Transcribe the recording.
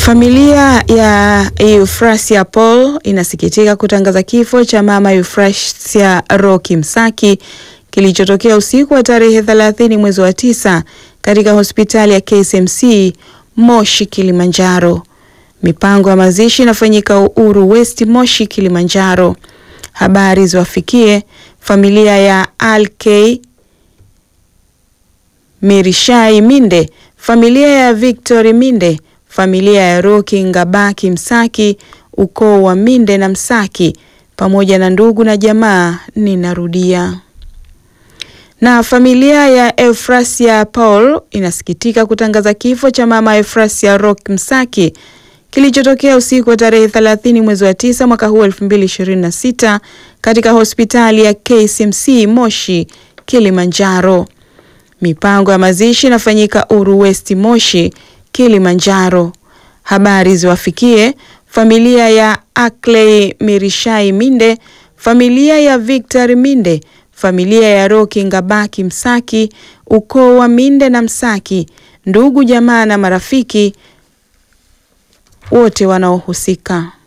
Familia ya Euphrasia Paul inasikitika kutangaza kifo cha mama Euphrasia Roki Msaki kilichotokea usiku wa tarehe 30 mwezi wa tisa katika hospitali ya KCMC Moshi, Kilimanjaro. Mipango ya mazishi inafanyika Uhuru West, Moshi, Kilimanjaro. Habari ziwafikie familia ya Alk Mirishai Minde, familia ya Victory Minde, familia ya Roki Ngabaki Msaki, ukoo wa Minde na Msaki, pamoja na ndugu na jamaa. Ninarudia. Na familia ya Euphrasia Paul inasikitika kutangaza kifo cha mama Euphrasia Roki Msaki kilichotokea usiku wa tarehe 30 mwezi wa tisa mwaka huu 2026 katika hospitali ya KCMC Moshi, Kilimanjaro. Mipango ya mazishi inafanyika Uru West Moshi, Kilimanjaro. Habari ziwafikie familia ya Akley Mirishai Minde, familia ya Victor Minde, familia ya Roki Ngabaki Msaki, ukoo wa Minde na Msaki, ndugu jamaa na marafiki wote wanaohusika.